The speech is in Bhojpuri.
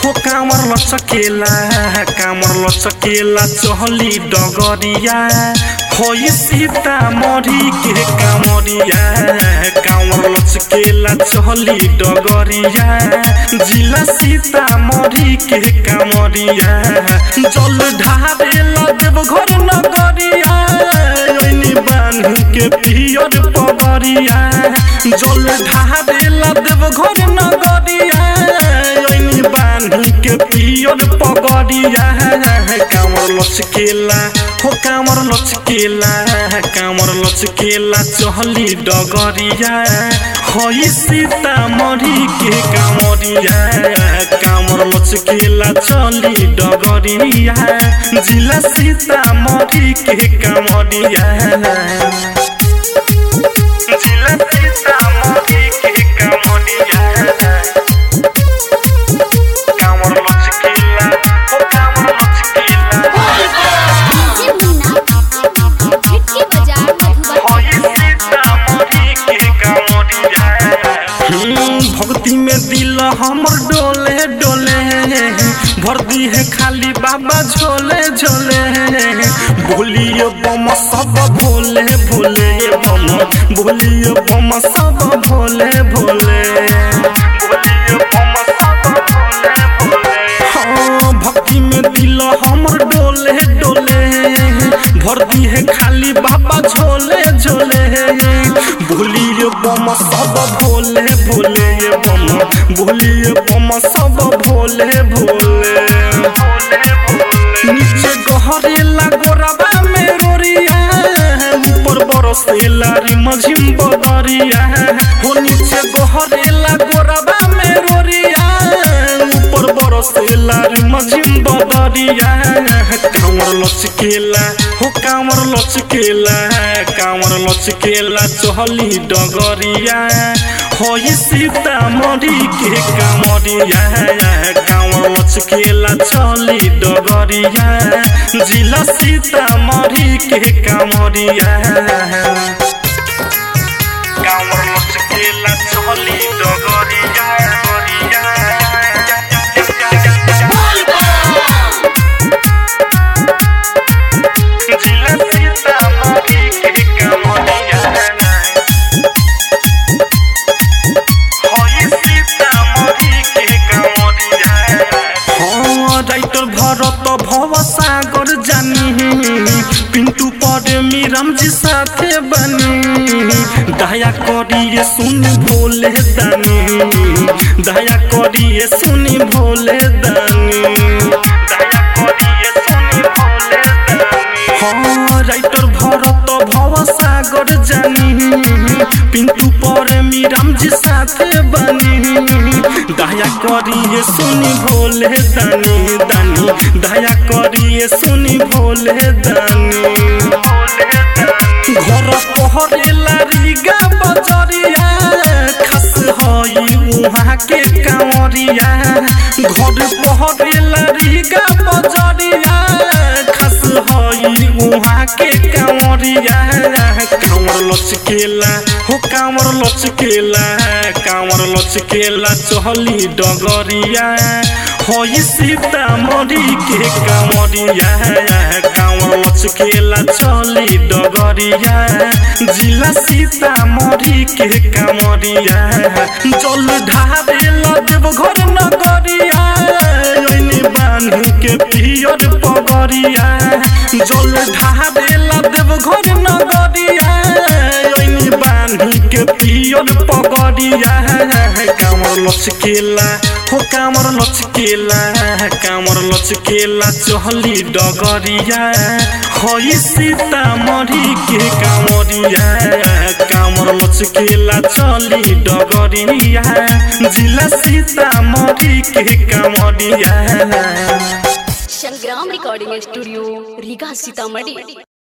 हो कामर लचकेला कामर लचकेला चहली डगरिया होई सीता मरी के कामरिया कामर लचकेला चहली डगरिया जिला सीता मरी के कामरिया जल ढारेला देवघर नगरिया ओइनी बान्ह के पियर पगरिया जल ढारेला देवघर नगरिया ओइनी बान्ह के पियर पगरिया कामर लचकेला हो कामर लचकेला कामर लचकेला चहली डगरिया होई सीता मरी के कामरिया कामर लचकेला चली डगरिया जिला सीता मरी के कामरिया जिला सीता मरी के कामरिया कामर लचकेला हो कामर लचकेला डीजे मीना खिड़की बाजार मधुबनी भक्ति में दिल हमर डोले डोले भर दी है खाली बाबा झोले झोले बोलिए बम सब भोले भोले बम बोलिए बम सब भोले भोले बोलिए बम सब भोले भोले हाँ भक्ति में दिल हमर डोले डोले भर दी है खाली बाबा झोले झोले भूलिए बम सब भोले भोले बम भूलिए बम सब भोले भोले नीचे गहरेला गोरबा में रोरिया ऊपर बरसेला रिमझिम बदरिया हो नीचे गहरेला गोरबा में रोरिया ऊपर बरसेला रिमझिम बदरिया कामर लचकेला हो कामर लचकेला कामर लचकेला चहली डगरिया होई सीता मरी के कामरिया कामर लचकेला चली डगरिया जिला सीता मरी के कामरिया कामर लचकेला चली डगरिया जिला सीता मरी के कामरिया होई सीता मरी के कामरिया हाँ राइटर भरत भव सागर जानी पिंटू पर मीरम जी साथे बनी दया करिए सुन भोले दानी दया करिए सुनी भोले दानी दया करिए सुनी भोले दानी हाँ राइटर भरत भव सागर जानी पिंटू पर मीरम जी साथे बनी दया करिए सुनी भोले दानी दानी दया करिए सुनी भोले दानी घर पहरेला रिगा बजरिया खस हई उहाँ के कांवरिया घर पहरेला रिगा बजरिया खस हई उहाँ के कांवरिया कांवर लचकेला हो कांवर लचकेला कांवर लचकेला चहली डगरिया होई सीता मरी के कांवरिया कांवर लचकेला चली डगरिया जिला सीता मरी के कांवरिया जल ढारेला देवघर नगरिया ओइनी बान्ह के पियर पगरिया जल ढारेला देवघर नगरिया ओइनी बान्ह के पियर पगरिया कामर लचकेला हो कामर लचकेला कामर लचकेला चहली डगरिया होई सीता मरी के कामरिया कामर लचकेला चली डगरिया जिला सीता मरी के कामरिया संग्राम रिकॉर्डिंग स्टूडियो रीगा सीतामढ़ी